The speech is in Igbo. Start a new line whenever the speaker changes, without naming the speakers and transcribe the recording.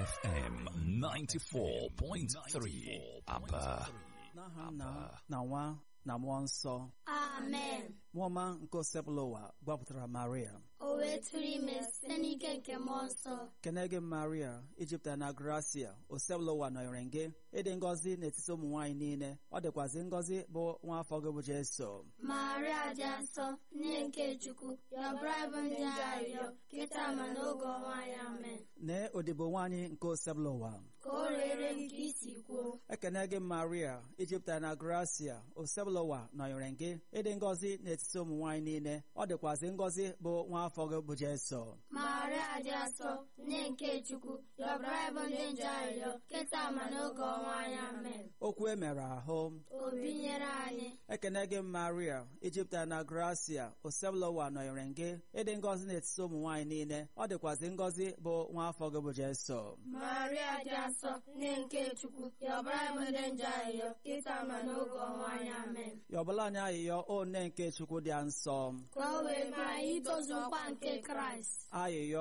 FM 94.3 Aba.
n'aha nna na nwa na mmụọ nsọ
amen
nwaọma nke osebụla ụwa gbapụtara maria
o wee tụrụ ime site n'ike nke mmụọ nsọ
kene gị maria ijupụtara na gracia osebụla ụwa nọnyere gị ịdị ngọzi n'etiti ụmụ nwaanyị niile ọ dịkwazị ngọzi bụ nwa afọ gị bụ jeso
maria dị nsọ nne nke chukwu yọbara bụ ndị arịrịọ kịta ma n'oge ọnwa anyị amen
nee odibo nwaanyị nke osebụla ụwa
ka o rere nke isi kwuo
ekene gị maria ijupụtara na gracia osebụla ụwa nọnyere gị ịdị ngọzi n'etiti ụmụ nwaanyị niile ọ dịkwazị ngọzi bụ nwa afọ gị bụ jeso
maria dị nsọ nne nke chukwu yọbara bụ ndị nje arịrịọ kịta ma n'oge ọnwa anyị amen
okwu e mere ahụ
o binyere anyị
ekene gị maria ijipụta na gracia osebụla ụwa nọnyere gị ịdị ngọzi n'etiti ụmụ nwaanyị niile ọ dịkwazị ngọzi bụ nwa afọ gị bụ jeso
maria dị nsọ nne nke chukwu yọbara bụ ndị nje arịrịọ kịta ma n'oge ọnwa anyị amen
yọbụla anyị ayịyọ o nne nke chukwu dị nsọ
ka o wee maa anyị itozu nkwa nke kraịst
ayịyọ